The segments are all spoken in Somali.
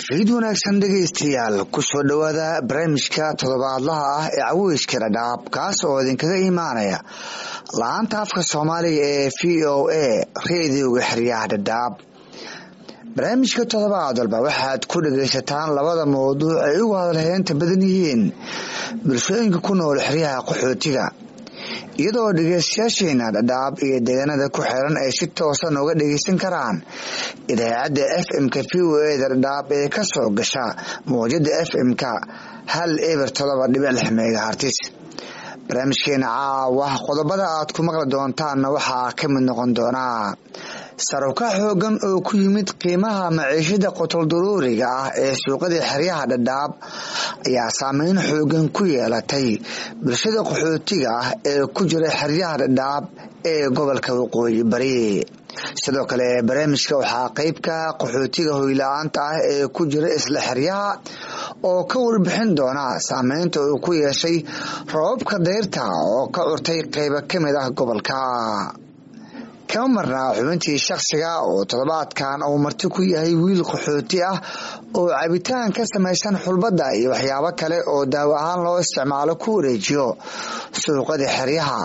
fiid wanaagsan dhegaystayaal kusoo dhowaada barnaamijka toddobaadlaha ah ee caweyska dhadhaab kaas oo idinkaga imaanaya la-aanta afka soomaaliga ee v o a reediyoga xeryaha dhadhaab barnaamijka toddobaad walba waxaad ku dhagaysataan labada mawduuc ay ugu hadalheynta badan yihiin bulshooyinka ku nool xeryaha qaxootiga iyadoo dhegeystayaasheena dhadhaab iyo deegaanada ku xiran ay si toosan uga dhegeysan karaan idaacadda f m-ka v o eda dhadhaab ee kasoo gasha mawjada f m-ka hal eber todoba dhibic lix megahartis barnaamijkeena caawa qodobada aad ku maqli doontaanna waxaa ka mid noqon doonaa saruka xoogan oo ku yimid qiimaha maciishada qotoldaruuriga ah ee suuqada xeryaha dhadhaab ayaa saameyn xoogan ku yeelatay bulshada qaxootiga ah ee ku jira xeryaha dhadhaab ee gobolka waqooyi bari sidoo kale barnaamijka waxaa qeybka qaxootiga hoyla-aanta ah ee ku jira isla xeryaha oo ka warbixin doona saameynta uu ku yeeshay roobabka dayrta oo ka curtay qeybo ka mid ah gobolka kama marnaa xubintii shakhsiga oo toddobaadkan uu marti ku yahay wiil qaxooti ah oo cabitaan ka samaysan xulbadda iyo waxyaabo kale oo daawo ahaan loo isticmaalo ku wareejiyo suuqada xeryaha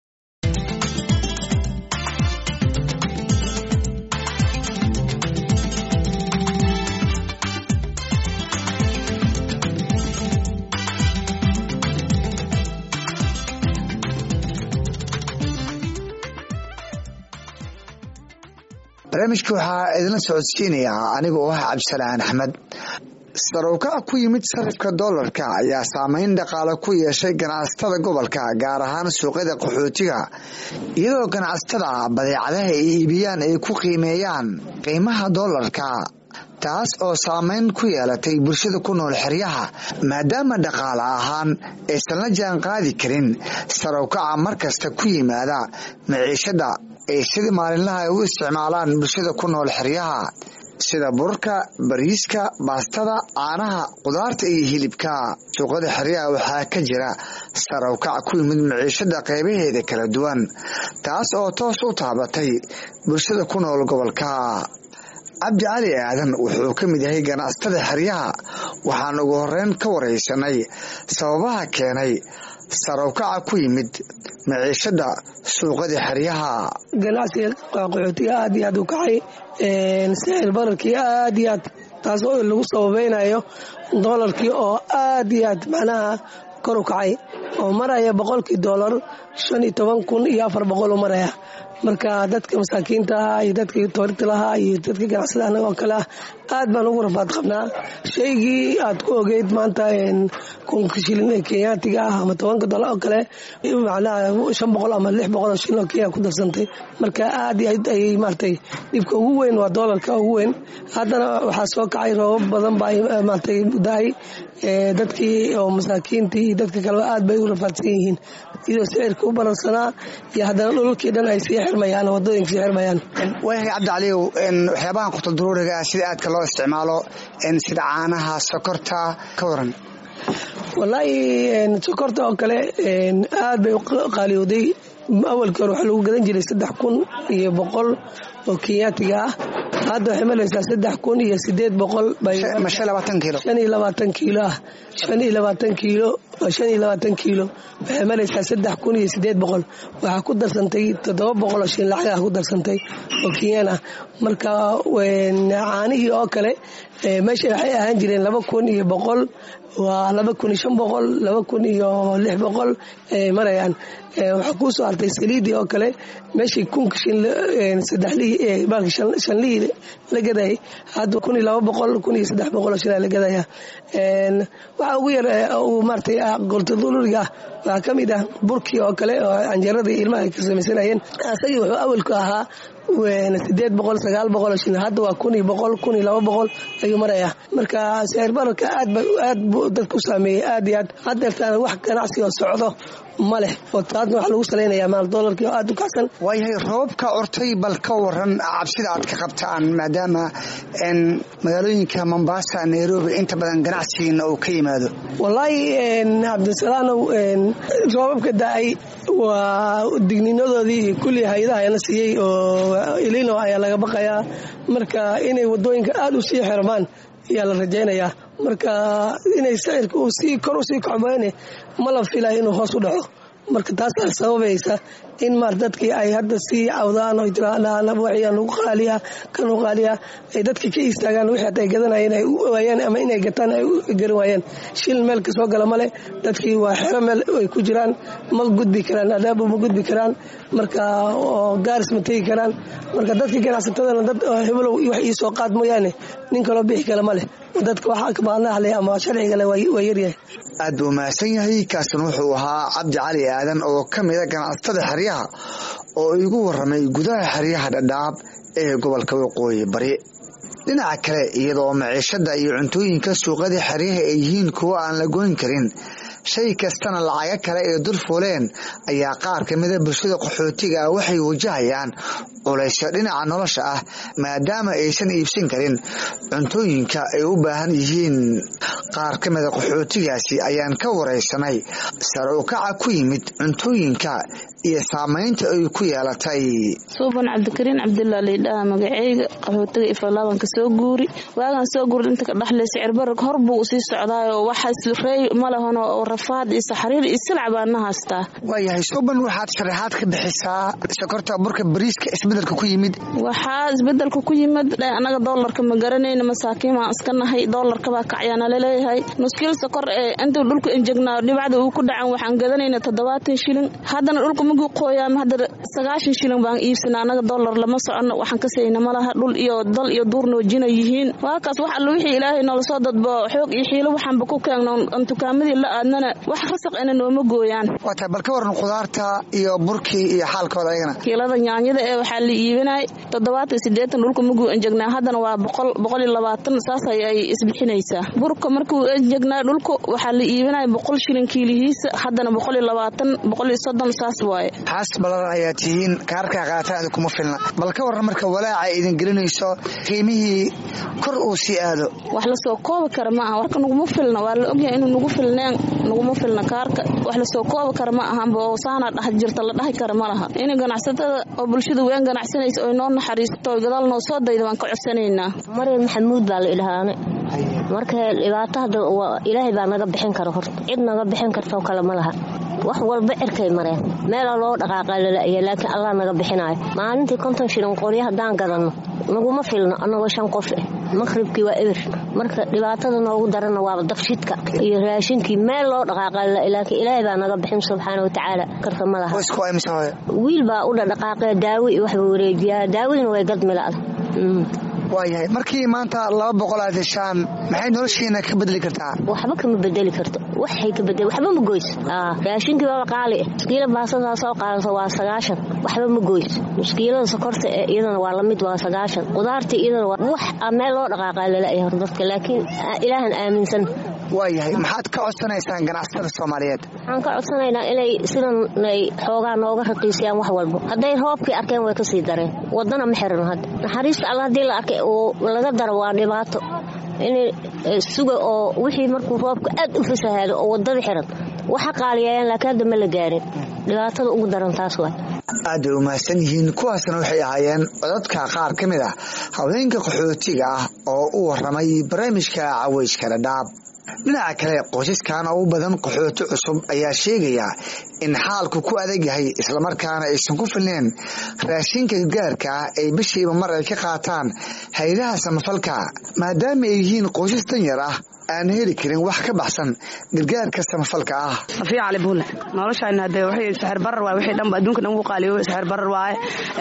barnaamijka waxaa idinla socodsiinayaa aniga oo ah cabdisalaan axmed sarowkac ku yimid sarifka doolarka ayaa saameyn dhaqaale ku yeeshay ganacsatada gobolka gaar ahaan suuqyada qaxootiga iyadoo ganacsatada badeecadaha ay iibiyaan ay ku qiimeeyaan qiimaha doolarka taas oo saameyn ku yeelatay bulshada ku nool xeryaha maadaama dhaqaale ahaan aysan la jaan qaadi karin sarowkaca markasta ku yimaada maciishada ay sidii maalinlaha ay u isticmaalaan bulshada ku nool xeryaha sida burarka bariiska baastada caanaha qudaarta iyo hilibka suuqada xeryaha waxaa ka jira sarowkac ku yimid maciishada qeybaheeda kala duwan taas oo toos u taabatay bulshada ku nool gobolka cabdi cali aadan wuxuu ka mid yahay ganacsatada xeryaha waxaan ugu horeyn ka wareysanay sababaha keenay sarowkaca ku yimid maciishada suuqada xeryaha ganacsiga qaxootiga aad iyo aad u kacay sicir bararkii aad iyo aad taas oo lagu sababeynayo doolarkii oo aad iyo aad macnaha kor u kacay oo maraya boqolkii doolar shan iyo toban kun iyo afar boqol u maraya marka dadka masaakiinta ah iyo dadka toorita lahaa iyo dadka ganacsada anaga oo kale ah aad baan ugu rafaad qabnaa shaygii aad ku ogeyd maanta kunka shilin ee kenyaatiga ah ama tobanka dolar oo kale macnaha shan boqol ama lix boqol oo shilin oo kenya ku darsantay marka aad iyo aad ayay maaragtay dhibka ugu weyn waa doolarka ugu weyn haddana waxaa soo kacay roobab badan baa maaragtay daay dadkii oo masaakiintii iyo dadka kaleba aad bay u rafaadsan yihiin iyadoo sicirka u baransanaa iyo haddana dhulalkii dhan ay sii xirmayaan wadooyinka sii xirmayaan waayahay cabdi caliyow waxyaabahan qutuldaruuriga ah sida aadka loo isticmaalo sida caanaha sokorta ka waran wallaahi sokorta oo kale aad bay u qaaliyooday awalkii hore waxaa lagu gadan jiray saddex kun iyo boqol oo kenyaatiga ah hadda waxay malaysaa saddex kun iyo sideed boqol shan iyo labaatan kiilo ah shan iyo labaatan kiilo shan iyo labaatan kiilo waxay malaysaa saddex kun iyo sideed boqol waxaa ku darsantay toddoba boqol oo shilin lacag ah ku darsantay oo kenyaan ah marka caanihii oo kale meesha waxay ahaan jireen laba kun iyo boqol waa laba kun iyo shan boqol laba kun iyo lix boqol marayaan waxaa kuu soo hartay saliidii oo kale meeshii kunka sadexlihii baalki shanlihii la gadayay hadda kun iyo laba boqol kun iyo saddex boqol oo shilaa la gadaya waxaa ugu yar uu maaratay goltaduluriga ah waxaa ka mid ah burkii oo kale oo canjeeradii ilmaha ay ka samaysanayeen asagii wuxuu awalku ahaa sideed boqol sagaal boqol oo shilin hadda waa kun iyo boqol kun iyo laba boqol ayuu maraya marka sicir bararka aad ba aad buu dadku saameeyey aad iyo aad haddeertaana wax ganacsi oo socdo ma leh oo taasna waxaa lagu salaynayaa maal doolarkii oo aad u kacsan waayahay roobabka curtay bal ka waran cabsida aad ka qabtaan maadaama magaalooyinka mombasa nairobi inta badan ganacsigiina uu ka yimaado wallaahi cabdisalaanow roobabka da-ay waa digninadoodii kulli hay-adaha la siiyey oo ilino ayaa laga baqayaa marka inay wadooyinka aada u sii xirmaan ayaa la rajaynayaa marka inay sicirka uu sii kor usii kacboyne ma la filaya inuu hoos u dhaco marka taasaa sababaysa in maar dadkii ay hadda sii cawdaan oo jiraan wixii nugu qaaliya ka nugu qaaliya ay dadkii ka istaagaan wixii hadda ay gadanayeen ay u waayaan ama inay gataan ay u garan waayaan shil meel ka soo gala male dadkii waa xero meel ay ku jiraan ma gudbi karaan adaabo ma gudbi karaan marka oo gaaris ma tegi karaan marka dadkii ganacsatadana dad hebelow wax ii soo qaad mooyaane nin kaloo bixi kale ma leh dadka waxaa kabaanahle ama sharcigale waa yaryahay aad buu mahadsan yahay kaasina wuxuu ahaa cabdi cali aadan oo ka mida ganacsatada xeryaha oo igu waramay gudaha xeryaha dhadhaab ee gobolka waqooyi bari dhinaca kale iyadoo maciishada iyo cuntooyinka suuqyada xeryaha ay yihiin kuwo aan la goyn karin shay kastana lacago kale ay dul fuuleen ayaa qaar ka mida bulshada qaxootiga ah waxay wajahayaan culaysyo dhinaca nolosha ah maadaama aysan iibsan karin cuntooyinka ay u baahan yihiin qaar ka mida qaxootigaasi ayaan ka waraysanay sare u kaca ku yimid cuntooyinka iyo saamaynta ay ku yeelatay suuban cabdikariin cabdullah laydhaha magaceyga qaxootiga ifalaabanka soo guuri waagan soo guuri inta ka dhaxlay sicirbarag hor buu usii socdaayoo waxaas rey ma lahan oo rafaad iyo saxriir iyo silac baana haystaa waayahay suuban waxaad sharaxaad ka bixisaa sokorta burka bariiska isbedelka ku yimid waxaa isbedelka ku yimid anaga doolarka ma garanayna masaakiin baan iska nahay doolarka baa kacyaana laleeyahay nuskiil sokor ee intuu dhulka enjegnaa dhibacda uu ku dhacan waxaan gadanayna toddobaatan shilin haddana dhulka maguu qooyaama hadda sagaashan shilin baan iibsana anaga doolar lama socono waxaan ka sayna malaha dhul iyo dal iyo duur noojina yihiin waakaas wax alla wixii ilaahay noola soo dadbo xoog iyo xiilo waxaanba ku keegno aan tukaamadii la aadnana wax rasaq ina nooma gooyaan waata bal ka waran khudaarta iyo burkii iyo xaalkooda ayagana kiilada nyaanyada ee waxaa la iibinay toddobaatan sideetan dhulka maguu enjegnaa haddana waa boqol boqol iyo labaatan saas ay isbixinaysaa burka markuu enjegnaa dhulka waxaa la iibinaya boqol shilin kiilihiisa haddana boqol iyo labaatan boqol iyo soddon saas waaye xaas ballaran ayaa tihiin kaarkaa qaataan kuma filna bal ka waran marka walaaca idin gelinayso qiimihii kor uu sii aado wax lasoo koobi kara ma aha warka naguma filna waa la ogyahay inuu nagu filneen naguma filna kaarka wax lasoo koobi kara ma ahanba oo saana dhax jirta la dhahi kara ma laha inay ganacsatada oo bulshada weyn ganacsanaysa oy noo naxariisto oy gadaal noo soo dayda waan ka codsanaynaa maryam maxamuud baa la idhahaane marka dhibaato hadda ilaahay baa naga bixin kara horta cid naga bixin kartoo kale ma laha wax walba cirkay mareen meela loo dhaqaaqa lala'ya laakiin allah naga bixinaayo maalintii konton shilin qoryo haddaan gadanno naguma filno annagoo shan qof eh maqhribkii waa eber marka dhibaatada noogu daranna waaba dabshidka iyo raashinkii meel loo dhaqaaqa laakiin ilaahay baa naga bixin subxaana watacaala karta ma laha wiil baa u dhadhaqaaqee daawi iyo waxba wareejiyaa daawadiina way gadmila'da waayahay markii maanta laba boqol aad heshaan maxay noloshiina ka bedeli kartaa waxba kama bedeli karto waxay ka bedeli waxba ma goys raashinkii baba qaali ah muskiila baasadaa soo qaadato waa sagaashan waxba ma goys muskiilada sokorta ee iyadana waa lamid waa sagaashan qudaartii iyadana waa wax meel loo dhaqaaqaa lala'ya hor dadka laakiin ilaahan aaminsan waayahay maxaad ka codsanaysaan ganacsatada soomaaliyeed waxaan ka codsanaynaa inay sidan ay xoogaa nooga raqiisiyaan wax walbo hadday roobkii arkeen way ka sii dareen wadana ma xiran hadda naxariista alla haddii la arkay oo laga daro waa dhibaato in suga oo wixii markuu roobka aad u fasahaado oo wadada xiran waxa qaaliyeeyaan laakiin hadda ma la gaarin dhibaatada ugu daran taas waay aad bay umahadsan yihiin kuwaasna waxay ahaayeen codadka qaar ka mid ah haweenka qaxootiga ah oo u waramay barnaamijka caweyska dhadhaab dhinaca kale qoysaskan oo u badan qaxooti cusub ayaa sheegaya in xaalku ku adag yahay islamarkaana aysan ku filneen raashinka gargaarka ah ay bishiiba mar ay ka qaataan haydaha samafalka maadaama ay yihiin qoysas danyar ah aan heli karin wax ka baxsan gargaarka samafalka ah safiya cali buule noloshayna hadee waxay saxir barar waay wixii dhanba adduunka dhan ugu qaaliyo saxir barar waaye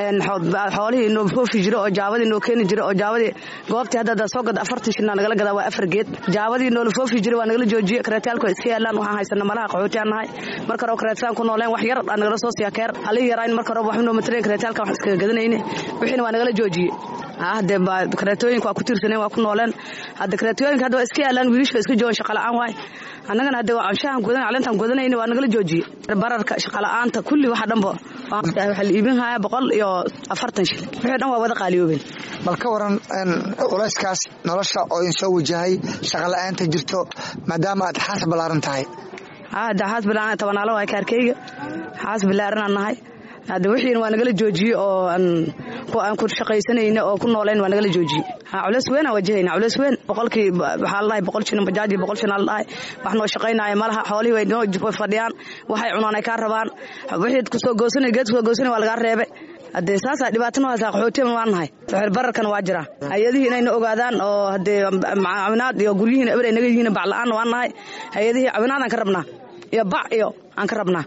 xoolihii noo foofi jiro oo jaabadii noo keeni jiro oo jaabadii goobtii hadda hadda soo gada afartan shilna nagala gadaa waa afar geed jaabadii noola foofi jiro waa nagala joojiye kareetayaalku iska yaalaan waxaan haysana malaha qaxootiyaan nahay marka hore kareetaan ku nooleen wax yar aa nagala soo siiya keer alii yaraayn marka hore waxba noo matareen kareetayaalka wax iskaga gadanayne wixiina waa nagala joojiye hadee kareetooyinka waa ku tiirsaneen waa ku nooleen hadda kareetooyinka hadda waa iska yaalaan wiilishka iska joogan shaqala'aan waay annagana hadde waa anshahan gudan calintaan gudanayna waa nagala joojiye bararka shaqala'aanta kulli waxa dhanba waxaa la iibin hayaa boqol iyo afartan shil wixii dhan waa wada qaaliyoobeen bal ka waran culayskaas nolosha oo idin soo wajahay shaqala'aanta jirto maadaama aad xaas ballaaran tahay hadda xaas bilaaran tabanaalo waay kaarkeyga xaas bilaaranaan nahay hadda wixiina waa nagala joojiyey oo aan ku shaqaysanayna oo ku noolayn waa nagala joojiyey culeys weyn aan wajahayna culeys weyn boqolkii waxaa la dhahay boqol shilin bajaaji boqol shilin la dhahay wax noo shaqaynaya malaha xoolihii way noo fadhiyaan waxay cunaan ay kaa rabaan wixii kusoo goosanay geed kusoo goosanay waa lagaa reebay haddee saasaa dhibaato noo haysaa qaxootiyan waan nahay sixir bararkana waa jiraa hay-adihii inayna ogaadaan oo haddee cawinaad iyo guryihiina eber ay naga yihiin bac la-aanna waan nahay hay-adihii cawinaad aan ka rabnaa iyo bac iyo aan ka rabnaa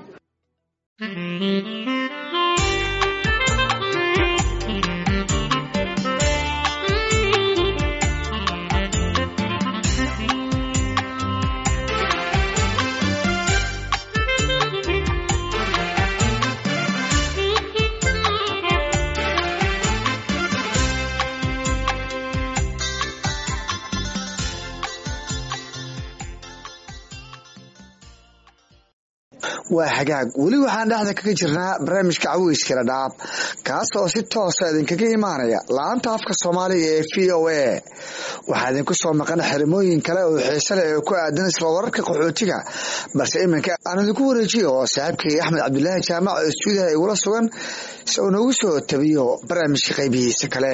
waa hagaag weli waxaan dhexda kaga jirnaa barnaamijka caweyskala dhaab kaas oo si toosa idinkaga imaanaya la-anta afka soomaaliga ee v o a waxaa idinku soo maqan xerimooyin kale oo xiise leh oo ku aadan isla wararka qaxootiga balse iminka aan idinku wareejiyo oo saaxiibkay axmed cabdulaahi jaamac oo istuudiyaha igula sugan si uu noogu soo tabiyo barnaamijka qaybihiisa kale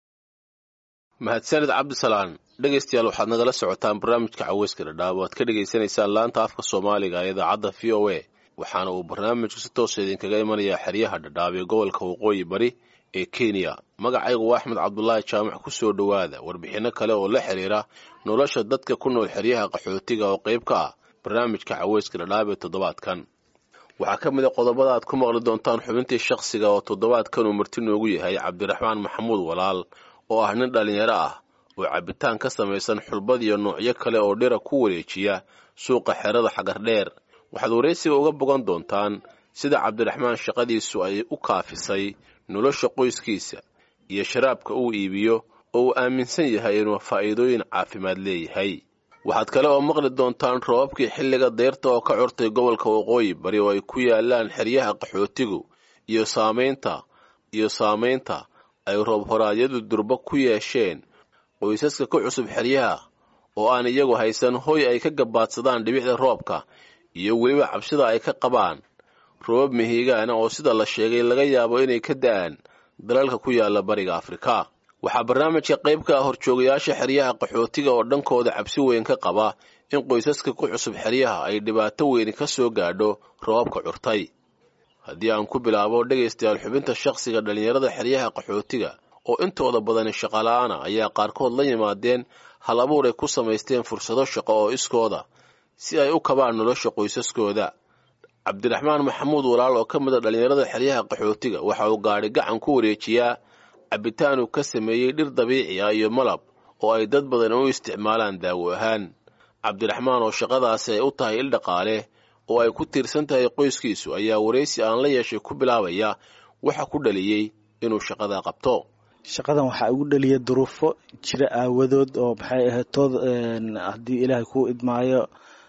mahadsanid cabdisalaan dhegaystayaal waxaad nagala socotaan barnaamijka caweyska dhadhaab o aad ka dhagaysanaysaan laanta afka soomaaliga ee idaacadda v o a waxaana uu barnaamijku si toosa idinkaga imanayaa xeryaha dhadhaab ee gobolka waqooyi bari ee kenya magacaygu waa axmed cabdulaahi jaamac ku soo dhowaada warbixinno kale oo la xiriira nolosha dadka ku nool xeryaha qaxootiga oo qayb ka ah barnaamijka caweyska dhadhaab ee toddobaadkan waxaa ka mid a qodobada aad ku maqli doontaan xubintii shakhsiga oo toddobaadkan uu marti noogu yahay cabdiraxmaan maxamuud walaal oo ah nin dhallinyaro ah oo cabbitaan ka samaysan xulbad iyo noocyo kale oo dhira ku wareejiya suuqa xerada xagardheer waxaad waraysiga uga bogan doontaan sida cabdiraxmaan shaqadiisu ay u kaafisay nolosha qoyskiisa iyo sharaabka uu iibiyo oo uu aaminsan yahay inuu faa'iidooyin caafimaad leeyahay waxaad kale oo maqli doontaan roobabkii xilliga deyrta oo ka curtay gobolka waqooyi bari oo ay ku yaalaan xeryaha qaxootigu iyo saamaynta iyo saamaynta ay roob horaadyadu durba ku yeesheen qoysaska ka cusub xeryaha oo aan iyagu haysan hoy ay ka gabaadsadaan dhibicda roobka iyo weliba cabsida ay ka qabaan roobab mihigaana oo sida la sheegay laga yaabo inay ka da'aan dalalka ku yaala bariga afrika waxaa barnaamijka qayb ka ah horjoogayaasha xeryaha qaxootiga oo dhankooda cabsi weyn ka qaba in qoysaska ku cusub xeryaha ay dhibaato weyni ka soo gaadho roobabka curtay haddii aan ku bilaabo dhegaystayaal xubinta shakhsiga dhallinyarada xeryaha qaxootiga oo intooda badani shaqola'aana ayaa qaarkood la yimaadeen hal abuur ay ku samaysteen fursado shaqo oo iskooda si ay u kabaan nolosha qoysaskooda cabdiraxmaan maxamuud walaal oo ka mid a dhallinyarada xeryaha qaxootiga waxa uu gaadhi gacan ku wareejiyaa cabbitaan uu ka sameeyey dhir dabiici ah iyo malab oo ay dad badan u isticmaalaan daawo ahaan cabdiraxmaan oo shaqadaasi ay u tahay il dhaqaale oo ay ku tiirsan tahay qoyskiisu ayaa waraysi aan la yeeshay ku bilaabaya waxa ku dhaliyey inuu shaqadaa qabto shaqadan waxaa igu dhaliya duruufo jira aawadood oo maxay ahayd tood haddii ilaahay kuu idmaayo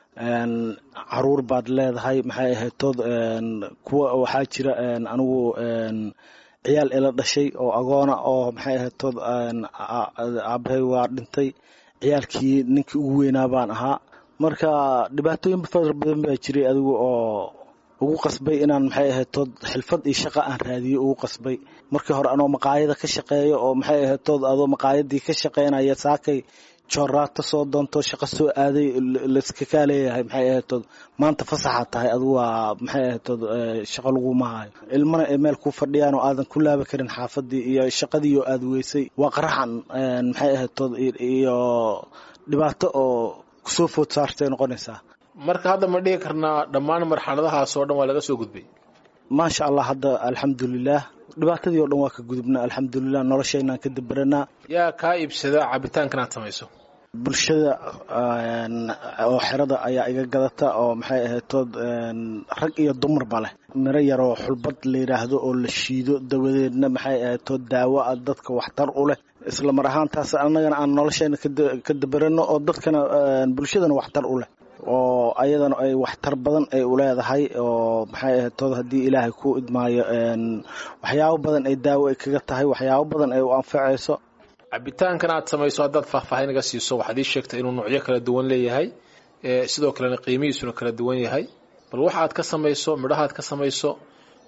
caruur baad leedahay maxay ahayd tood kuwa waxaa jira anigu ciyaal ila dhashay oo agoona oo maxay ahayd tood aabahay waa dhintay ciyaalkii ninkii ugu weynaa baan ahaa marka dhibaatooyin fara badan baa jiray adigu oo ugu qasbay inaan maxay ahayd tood xilfad iyo shaqa aan raadiyo ugu qasbay markii hore anoo maqaayada ka shaqeeyo oo maxay ahayd tood adoo maqaayadii ka shaqeynaya saakay jooraata soo doonto shaqo soo aaday layska kaa leeyahay maxay ahayd tood maanta fasaxa tahay adigu waa maxay ahayd tood shaqo laguma hayo ilmana ay meel ku fadhiyaan oo aadan ku laabi karin xaafadii iyo shaqadii oo aad weysay waa qaraxan maxay ahayd tood iyo dhibaato oo kusoo food saartay noqonaysaa marka hadda ma dhihi karnaa dhammaan marxaladahaas oo dhan waa laga soo gudbay maasha allah hadda alxamdulilaah dhibaatadii o dhan waa ka gudubna alxamdulilah noloshaynaan ka daberanaa yaa kaa iibsada cabitaankan aad samayso bulshada oo xerada ayaa iga gadata oo maxay ahayd tood rag iyo dumarba leh miro yaroo xulbad la yidhaahdo oo la shiido dawadeedna maxay ahayd tood daawo a dadka waxtar u leh isla mar ahaantaas annagana aan noloshayna ka daberano oo dadkana bulshadana waxtar u leh oo ayadana ay waxtar badan ay u leedahay oo maxay ahayd tood haddii ilaahay ku idmaayo waxyaabo badan ay daawo ay kaga tahay waxyaabo badan ay u anfacayso cabitaankan aad samayso haddaad faahfaahin naga siiso waxaad ii sheegtay inuu noocyo kala duwan leeyahay sidoo kalena qiimihiisuna kala duwan yahay bal waxaad ka samayso midhahaad ka samayso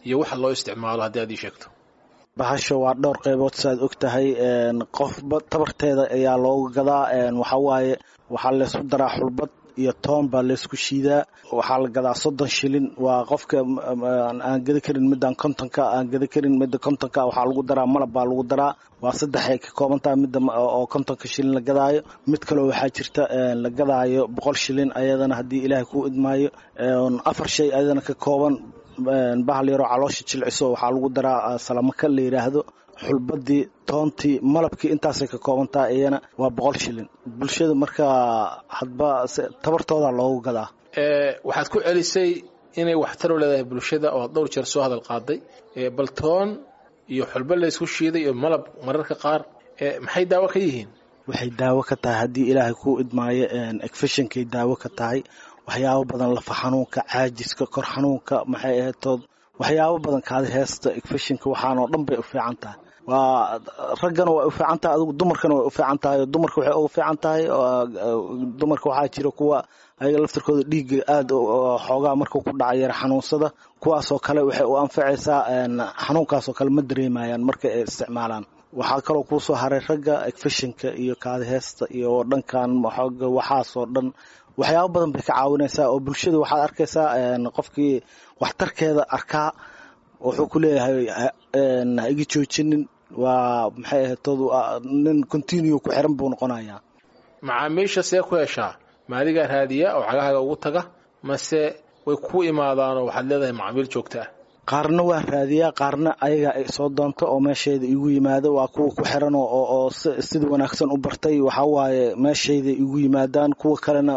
iyo waxa loo isticmaalo haddii aad ii sheegto bahasha waa dhowr qaybood saaad og tahay qofba tabarteeda ayaa looga gadaa waxaa waaye waxaa laysku daraa xulbad iyo toon baa laysku shiidaa waxaa la gadaa soddon shilin waa qofka aan gada karin midaan kontonka aan gada karin midda kontonka waxaa lagu daraa malab baa lagu daraa waa saddexay ka kooban tahay midda oo kontonka shilin la gadaayo mid kaleo waxaa jirta la gadaayo boqol shilin ayadana haddii ilaahay kuu idmaayo afar shay ayadana ka kooban bahal yaroo caloosha jilciso waxaa lagu daraa salamaka la yidhaahdo xulbadii toontii malabkii intaasay ka kooban tahay iyana waa boqol shilin bulshada markaa hadba tabartooda loogu gadaa waxaad ku celisay inay waxtar u leedahay bulshada oo dhowr jeer soo hadal qaaday bal toon iyo xulba laysku shiiday iyo malab mararka qaar maxay daawo ka yihiin waxay daawo ka tahay haddii ilaahay kuu idmaayo efeshonkay daawo ka tahay waxyaabo badan lafa xanuunka caajiska kor xanuunka maxay ahayd tood waxyaabo badan kaadi heesta efeshinka waxaanoo dhan bay u fiican tahay waa raggana way u fiican tahay adigu dumarkana way u fiican tahay dumarka waxay ugu fiican tahay dumarka waxaa jira kuwa ayaga laftirkooda dhiigga aad xoogaa markuu ku dhaca yara xanuunsada kuwaasoo kale waxay u anfacaysaa xanuunkaasoo kale ma dareemayaan marka ay isticmaalaan waxaa kaloo kuusoo haray ragga efeshinka iyo kaadi heesta iyo dhankan waxaasoo dhan waxyaabo badan bay ka caawinaysaa oo bulshada waxaad arkaysaa qofkii waxtarkeeda arkaa wuxuu ku leeyahay ha iga joojinin waa maxay ahaytood nin continue ku xiran buu noqonayaa macaamiisha see ku heshaa ma adigaa raadiya oo cagahaaga ugu taga mase way ku imaadaanoo waxaad leedahay macaamiil joogta ah qaarna waa raadiyaa qaarna ayaga ay soo doonto oo meeshayda igu yimaado waa kuwa ku xiran oo sida wanaagsan u bartay waxaa waaye meeshayda igu yimaadaan kuwa kalena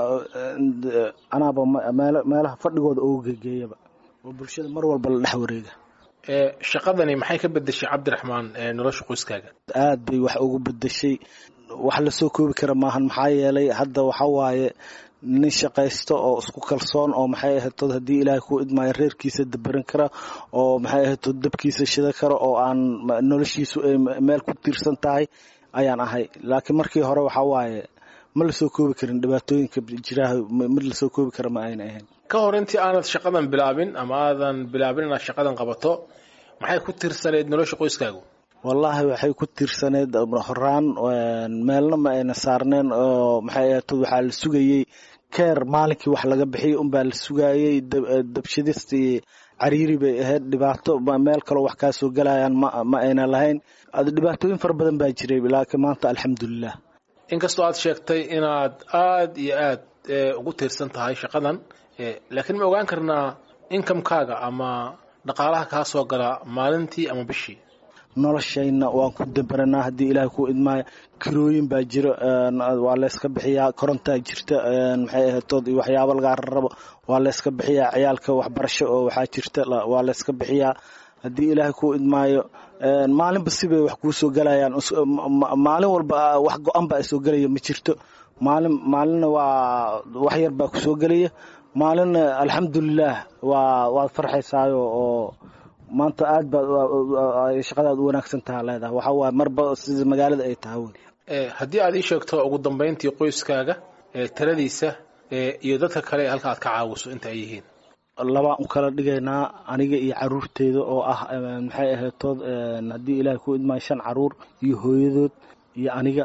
anaaba meelaha fadhigooda ugu gegeeyaba oo bulshada mar walba la dhex wareega shaqadani maxay ka bedeshay cabdiraxmaan nolosha qoyskaaga aad bay wax ugu bedeshay wax lasoo koobi kara maahan maxaa yeelay hadda waxa waaye nin shaqaysto oo isku kalsoon oo maxay ahaytood haddii ilaahay kuu idmaayo reerkiisa dabaran kara oo maxay ahaytood dabkiisa shida kara oo aan noloshiisu ay meel ku tiirsan tahay ayaan ahay laakiin markii hore waxaa waaye ma lasoo koobi karin dhibaatooyinka jiraha mid lasoo koobi kara ma ayna ahayn ka hor intii aanad shaqadan bilaabin ama aadan bilaabin inaad shaqadan qabato maxay ku tiirsaneyd nolosha qoyskaagu wallaahi waxay ku tiirsaneyd horaan meelna ma ayna saarneen oo maxay ahaytood waxaa la sugayey keer maalinkii wax laga bixiyay unbaa la sugaayey dabshadistii cariiri bay ahayd dhibaato meel kaloo wax kaa soo galayaan ma ayna lahayn dhibaatooyin fara badan baa jiray laakiin maanta alxamdulilah inkastoo aad sheegtay inaad aad iyo aad ugu tiirsan tahay shaqadan laakiin ma ogaan karnaa inkamkaaga ama dhaqaalaha kaa soo gala maalintii ama bishii noloshayna waan ku dabaranaa haddii ilaahay kuu idmaayo kirooyin baa jiro waa layska bixiyaa korontaa jirta maxay ahaytood iyo waxyaabo lagaa rarabo waa layska bixiyaa ciyaalka waxbarasho oo waxaa jirta waa layska bixiyaa haddii ilaahay kuu idmaayo maalinba sibay wax kuu soo galayaan maalin walba wax go-an baa soo gelaya ma jirto maalin maalinna waa wax yar baa kusoo gelaya maalinna alxamdulilah waa waad farxaysaayo oo maanta aad baad shaqadaad u wanaagsan taha leedahay waxaa waaye marba sida magaalada ay tahay wey haddii aad ii sheegto ugu dambayntii qoyskaaga taladiisa iyo dadka kale ee halka aad ka caawiso inta ay yihiin labaan u kala dhigaynaa aniga iyo caruurteeda oo ah maxay ahaytood haddii ilaahay ku idmaayo shan caruur iyo hooyadood iyo aniga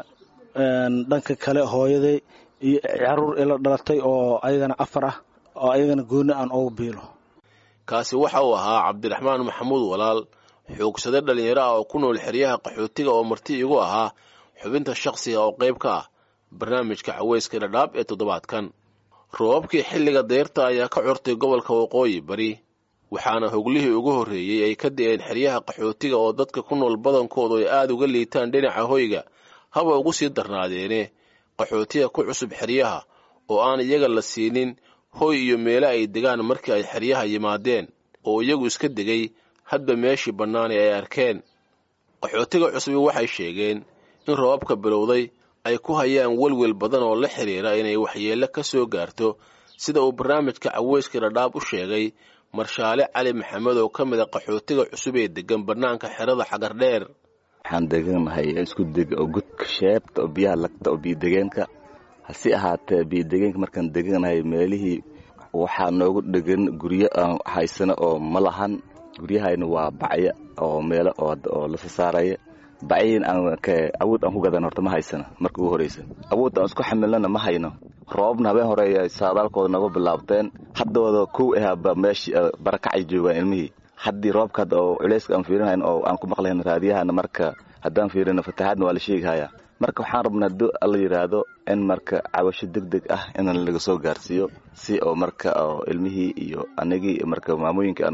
dhanka kale hooyaday iyo caruur ila dhalatay oo ayagana afar ah oo ayagana gooni aan ugu biilo kaasi waxa uu ahaa cabdiraxmaan maxamuud walaal xoogsade dhallinyaro ah oo ku nool xeryaha qaxootiga oo marti igu ahaa xubinta shakhsiga oo qayb ka ah barnaamijka caweyska dhadhaab ee toddobaadkan roobabkii xilliga deyrta ayaa ka curtay gobolka waqooyi bari waxaana hoglihii ugu horreeyey ay ka di'een xeryaha qaxootiga oo dadka ku nool badankoodu ay aada uga liitaan dhinaca hoyga haba ugu sii darnaadeene qaxootiga ku cusub xeryaha oo aan iyaga la siinin hoy iyo meelo ay degaan markii ay xeryaha yimaadeen oo iyagu iska degay hadba meeshii bannaani ay arkeen qaxootiga cusubi waxay sheegeen in roobabka bilowday ay ku hayaan welwel badan oo la xidhiira inay waxyeello ka soo gaarto sida uu barnaamijka caweyska dhadhaab u sheegay marshaale cali maxamed oo ka mid a qaxootiga cusub ee degan bannaanka xerada xagardheer waxaan deganahay isku deg oo gudka sheebta oo biyaha lagta oo biyodegeenka hase ahaatee biyodegeenka markaan deganahay meelihii waxaa noogu dhegan guryo aan haysano oo ma lahan guryahayna waa bacyo oo meelo oo lasa saaraya bacyiin aan awood aan ku gadan horta ma haysana marka ugu horeysa awood aan isku xamilnana ma hayno roobabna habeen hore saadaalkooda naga bilaabteen haddooda kow ahaaba meesha barakacay joogaan ilmihii haddii roobka oo culeyska aan fiirinayn oo aan ku maqlayn raadiyahana marka haddaan fiirino fatahaadna waa la sheegahaya marka waxaan rabnaa do alla yidhaahdo in marka cabasho deg deg ah in laga soo gaarsiiyo si oo marka ilmihii iyo anigii marka maamooyinka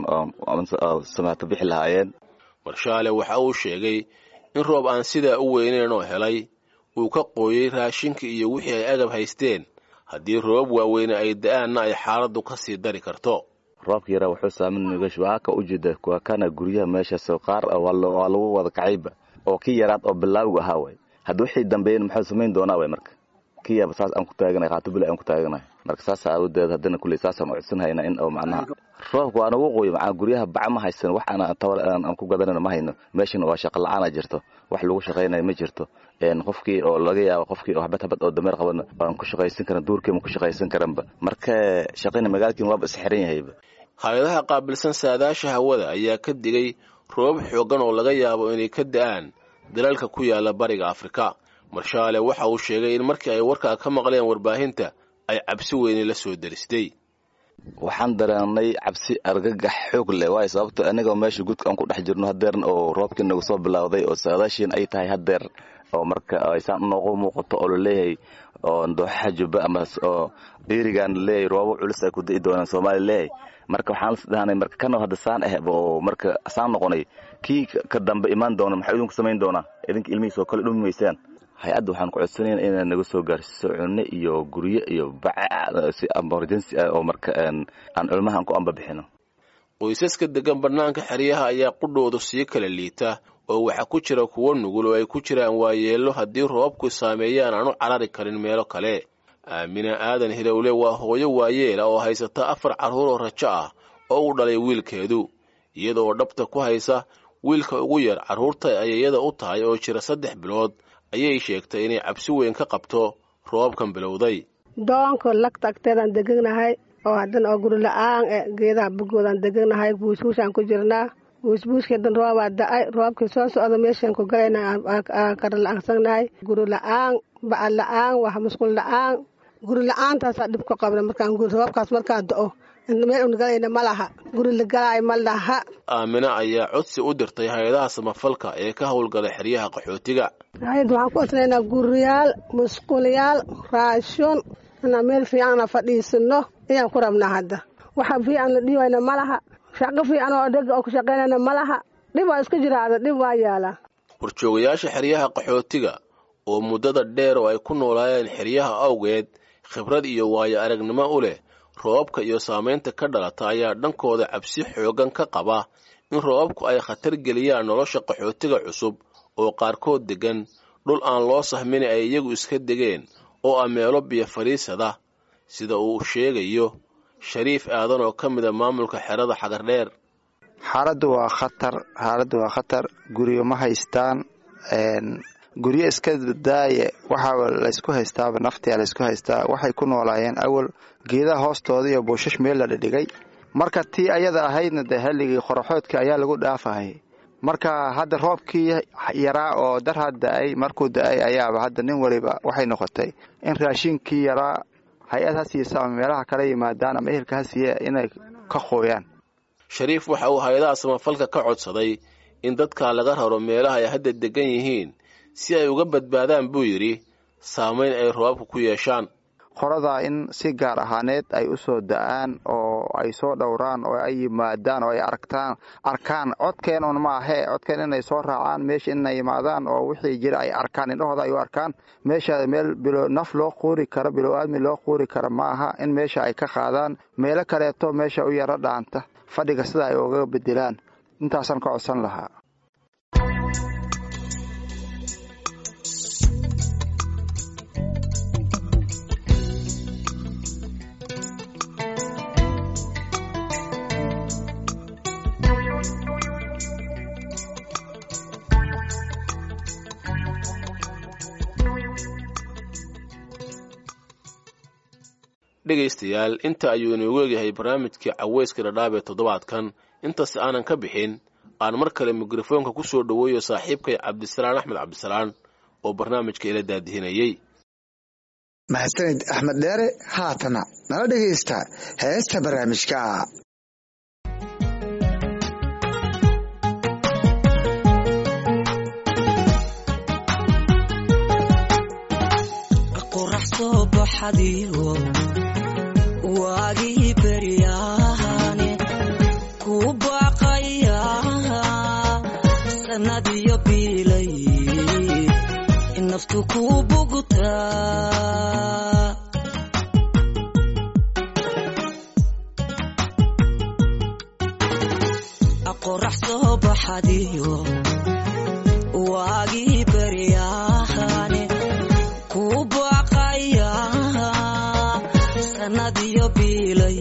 samaato bixi lahaayeen marshaale waxa uu sheegay in roob aan sidaa u weyneyn oo helay uu ka qooyey raashinka iyo wixii ay agab haysteen haddii roobab waaweyne ay da-aanna ay xaaladdu ka sii dari karto roobka yaraa wuxuu saaminagash waa ka ujeeda waa kana guryaha meeshaas qaar waa lagu wada kacayba oo kii yaraad oo bilaawga ahaa way hadda wixii dambeeyena muxuu samayn doonaa way marka kii yaaba saas aan ku taaganahay qaatubila aan ku taaganahay marka saas aawadeed haddana kulley saasaan u codsanhayna in oo macnaha roobka waa nagu qoyo macnaa guryaha baca ma haysan wax aan tabar aan ku gadanana ma hayno meeshana waa shaqa la-aana jirto wax lagu shaqaynayo ma jirto qofkii oo laga yaabo qofkii oo habad habad oo dameer qabana aan ku shaqaysan karan duurkiima ku shaqaysan karanba marka shaqayna magaalkiina waaba isxiran yahayba hay-adaha qaabilsan saadaasha hawada ayaa ka digay roobab xooggan oo laga yaabo inay ka da-aan dalalka ku yaala bariga afrika marshaale waxa uu sheegay in markii ay warkaa ka maqleen warbaahinta ay cabsi weyne la soo daristay waxaan dareennay cabsi argagax xoog leh waayo sababto anigoo meesha gudka aan ku dhex jirno hadeerna oo roobkii nagu soo bilowday oo saadaashiin ay tahay hadeer oo marka aysaan noogu muuqato oo laleeyahay oo dooxaha jubba ama oo dhiirigaan laleeyahay roobo culus ay ku da'i doonaan soomaaliya leeyahay marka waxaan is dhahanay marka kana hadda saan ah oo marka saan noqonay kii ka dambe imaan doona maxaa idinku samayn doonaa idinka ilmihiis oo kale dhumi maysaan hay-adda waxaan ku codsanayna inay naga soo gaarsiiso cunno iyo guryo iyo baca si emergency ah oo marka aan culmahan ku amba bixino qoysaska degan bannaanka xeryaha ayaa qudhoodu sii kala liita oo waxaa ku jira kuwo nugul oo ay ku jiraan waayeello haddii roobku saameeyaan aan u carari karin meelo kale aamina aadan hilowle waa hooyo waayeela oo haysata afar carruur oo rajo ah oo u dhalay wiilkeedu iyadaoo dhabta ku haysa wiilka ugu yar carruurta ay iyada u tahay oo jira saddex bilood ayay sheegtay inay cabsi weyn ka qabto roobkan bilowday doonka lagta agteedaan deganahay oo haddana oo guri la-aan e geedaha bugoodaan deganahay buusbuusaan ku jirnaa buusbuuskeedan roobaa da-ay roobkii soo socda meeshaan ku galayna aan kara la-aansannahay guri la-aan baca la-aan wax musqul la-aan guri la-aantaasaa dhib ku qabna markaan guri roobkaas markaa do-o meel unagalayna ma laha guri la galaayo ma laha aamina ayaa codsi u dirtay hay-adaha samafalka ee ka howlgala xeryaha qaxootiga hay-adda waxaan ku codsanaynaa guriyaal musqulyaal raashun inaan meel fiicanna fadhiisino ayaan ku rabnaa hadda waxa fiican la dhiibayna ma laha shaqo fiican oo dhega oo ku shaqaynayna ma laha dhib waa iska jiraada dhib waa yaalaa horjoogayaasha xeryaha qaxootiga oo muddada dheer oo ay ku noolaayeen xeryaha awgeed khibrad iyo waayo aragnimo u leh roobabka iyo saamaynta ka dhalata ayaa dhankooda cabsi xooggan ka qaba in roobabku ay khatar geliyaan nolosha qaxootiga cusub oo qaarkood deggan dhul aan loo sahmin ay iyagu iska degeen oo ah meelo biyo fadhiisada sida uu sheegayo shariif aadan oo ka mida maamulka xerada xagardheer xaaladdu waa khatar xaaladdu waa khatar guryo ma haystaan guryo iska daaye waxaa laysku haystaaba naftia laysku haystaa waxay ku noolaayeen awal geedaha hoostooda iyo buushash meel la dhidhigay marka tii ayada ahaydna dee xilligii qoraxoodka ayaa lagu dhaafahay marka hadda roobkii yaraa oo darha da-ay markuu da-ay ayaaba hadda nin waliba waxay noqotay in raashinkii yaraa hay-ad ha siisa ama meelaha kala yimaadaan ama ehelka ha siiya inay ka qooyaan shariif waxa uu hay-adaha samafalka ka codsaday in dadka laga raro meelaha ay hadda degan yihiin si ay uga badbaadaan buu yidhi saamayn ay roobabku ku yeeshaan qoradaa in si gaar ahaaneed ay u soo da-aan oo ay soo dhowraan oo ay yimaadaan oo ay aragtaan arkaan codkeen un maahee codkeen inay soo raacaan meesha inay yimaadaan oo wixii jira ay arkaan indhahooda ay u arkaan meesha meel bilo naf loo quuri karo bilow aadmi loo quuri karo ma aha in meesha ay ka qaadaan meelo kaleeto meesha u yaro dhaanta fadhiga sida ay uga bedelaan intaasaan ka codsan lahaa dhegaystayaal inta ayuu inoogu egyahay barnaamijkii caweyska dhadhaab ee toddobaadkan intaas aanan ka bixin aan mar kale mikrofoonka ku soo dhoweeyo saaxiibkay cabdisalaan axmed cabdisalaan oo barnaamijka ila daadihinayey mahadsanid axmed dheere haatana nala dhegaysta heesta barnaamijka qorax soo baxadiyo waagii beryaane ku baaqaya sanadiyo biilay naftu ku bugtaa qorax soo baxadiyo waagii beryaane ku baaqaya sanadiyo biilay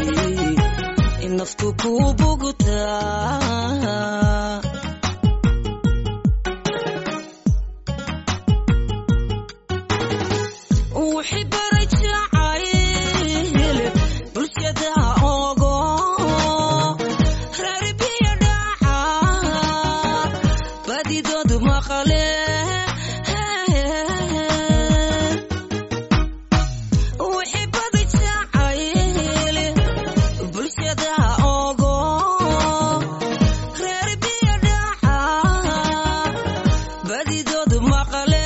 naftu ku bugtaa wixii baray jacayl bulshada ogo reer biyo dhaca badidood maqle wixii baday jacayl bulshada ogo reer biyo dhaca badidood maqle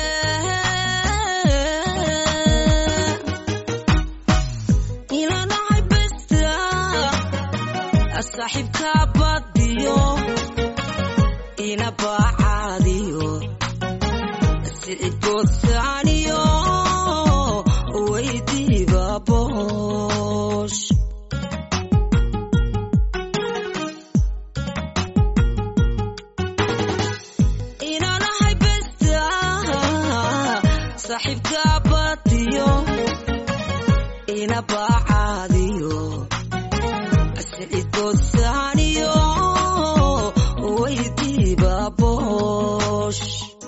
ilanahay besta saaxiibka badiyo ina baacaadiyo sicigoosaaniyo weydiiba boosh inanahay besta saaxiibka badiyo ina baacaadiyo sicigoosaaniyo weydiiba boosh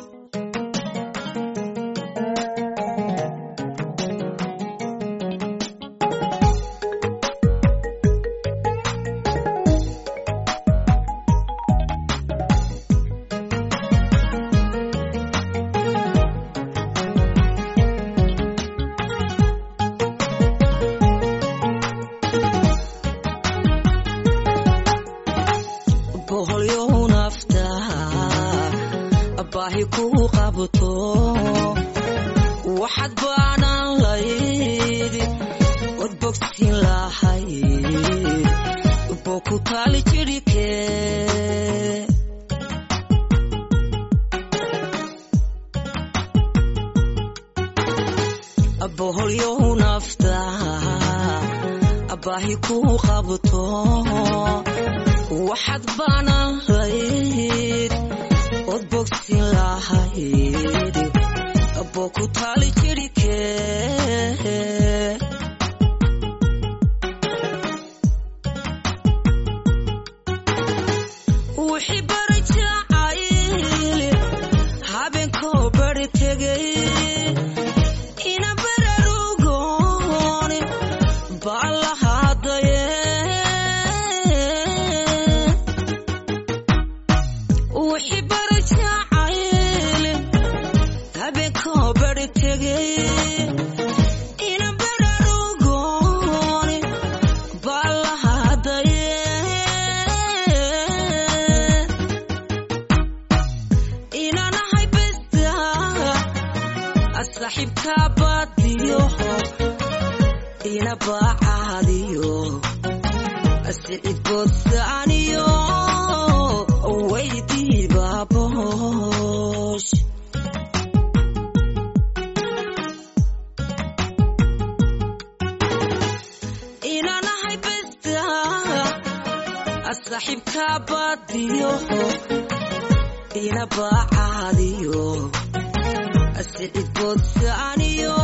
boholyow nafta baahi ku qabto waxaad baanan layd wad bogsin lahayd boo ku taali jirhike boholyow nafta baahi ku qabto waxaad baanan layd ood bogsin lahayd boo ku taali jirhike wixii baray jacayl habeenkoo bari tegay ina bararugoon baa lahaadaye wixii baray jacayl habeenkoo bari tegay ina bararugoon baa lahaadaye inanahay besta saaxiibka badiyo ina baacaadiyo sicigoosaaniyo weydiiba boosh inanahay besta saaxiibka badiyo ina baacaadiyo sicigoosaaniyo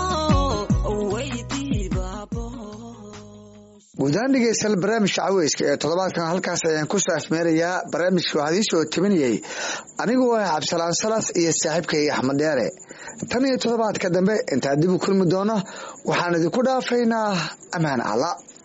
weydiiba guudahaan dhegeystayaal barnaamijka caweyska ee toddobaadkan halkaas ayaan ku saafmeerayaa barnaamijka waxaa idiin soo tabinayay anigu ah cabdisalaan salas iyo saaxiibkay axmed dheere tan iyo toddobaadka dambe intaa dib u kulmi doono waxaan idinku dhaafaynaa ammaan alla